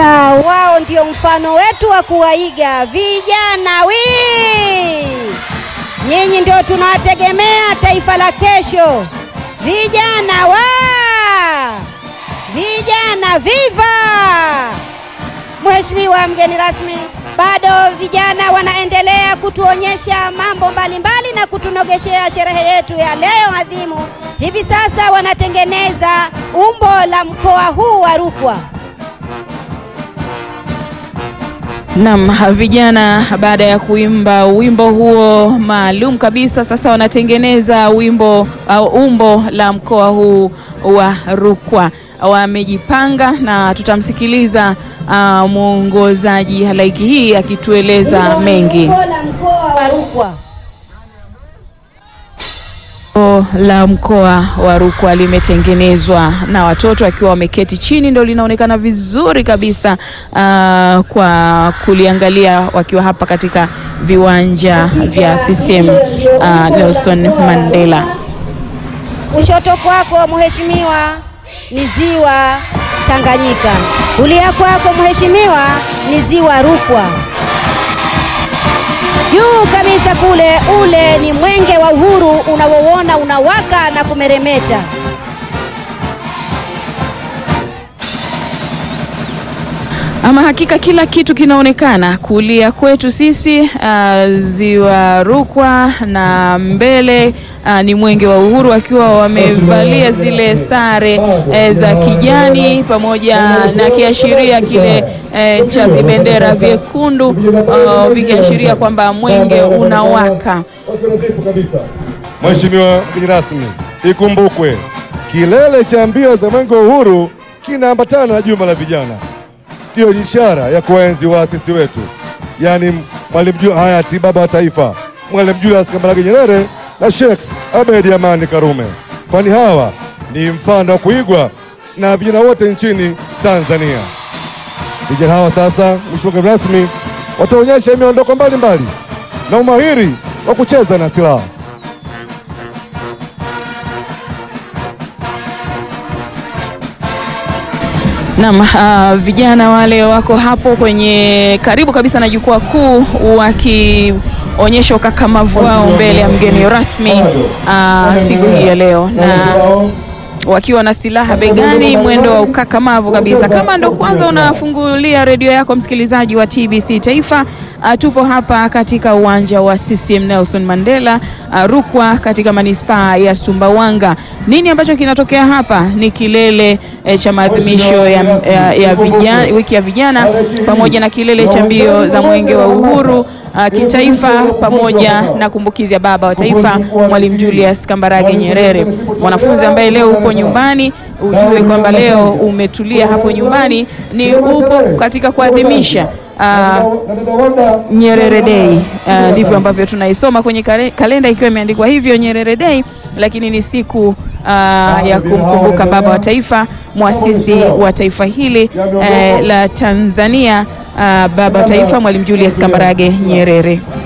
Hakika wao ndio mfano wetu wa kuwaiga. Vijana wi, nyinyi ndio tunawategemea taifa la kesho. Vijana wa, vijana viva! Mheshimiwa mgeni rasmi, bado vijana wanaendelea kutuonyesha mambo mbalimbali na kutunogeshea sherehe yetu ya leo adhimu. Hivi sasa wanatengeneza umbo la mkoa huu wa Rukwa. Naam, vijana baada ya kuimba wimbo huo maalum kabisa, sasa wanatengeneza wimbo au umbo la mkoa huu wa Rukwa. Wamejipanga na tutamsikiliza uh, mwongozaji halaiki hii akitueleza mengi. Umbo la mkoa wa Rukwa. Umbo la mkoa wa Rukwa limetengenezwa na watoto wakiwa wameketi chini, ndio linaonekana vizuri kabisa uh, kwa kuliangalia wakiwa hapa katika viwanja vya CCM uh, Nelson Mandela. Kushoto kwako mheshimiwa ni ziwa Tanganyika, kulia kwako mheshimiwa ni ziwa Rukwa, juu kabisa kule ule ni mwenge wa uhuru unaouona unawaka na kumeremeta. Ama hakika kila kitu kinaonekana kulia kwetu sisi uh, ziwa Rukwa na mbele uh, ni mwenge wa uhuru wakiwa wamevalia zile sare eh, za kijani pamoja na kiashiria kile eh, cha vibendera vyekundu uh, vikiashiria kwamba mwenge unawaka. Mheshimiwa mgeni rasmi, ikumbukwe kilele cha mbio za mwenge wa uhuru kinaambatana na juma la vijana. Ndiyo ishara ya kuwaenzi waasisi wetu, yaani Mwalimu Ju- hayati baba wa taifa Mwalimu Julius Kambarage Nyerere na Sheikh Abedi Amani Karume, kwani hawa ni mfano wa kuigwa na vijana wote nchini Tanzania. Vijana hawa sasa, Mheshimiwa mgeni rasmi, wataonyesha miondoko mbalimbali na umahiri wa kucheza na silaha. Naam, uh, vijana wale wako hapo kwenye karibu kabisa na jukwaa kuu wakionyesha ukakamavu wao mbele ya mgeni rasmi uh, siku hii ya leo na wakiwa na silaha begani, mwendo wa ukakamavu kabisa. Kama ndo kwanza unafungulia redio yako, msikilizaji wa TBC Taifa, uh, tupo hapa katika uwanja wa CCM Nelson Mandela uh, Rukwa, katika manispaa ya Sumbawanga. Nini ambacho kinatokea hapa? Ni kilele eh, cha maadhimisho ya, ya, ya vijana, wiki ya vijana pamoja na kilele cha mbio za mwenge wa uhuru uh, kitaifa pamoja na kumbukizi ya baba wa taifa Mwalimu Julius Kambarage Nyerere. Mwanafunzi ambaye leo upo nyumbani, ujue kwamba leo umetulia hapo nyumbani, ni upo katika kuadhimisha uh, Nyerere Day. Uh, ndivyo ambavyo tunaisoma kwenye kale- kalenda ikiwa imeandikwa hivyo Nyerere Day, lakini ni siku uh, ya kumkumbuka baba wa taifa, mwasisi wa taifa hili eh, la Tanzania, uh, baba wa taifa Mwalimu Julius Kambarage Nyerere.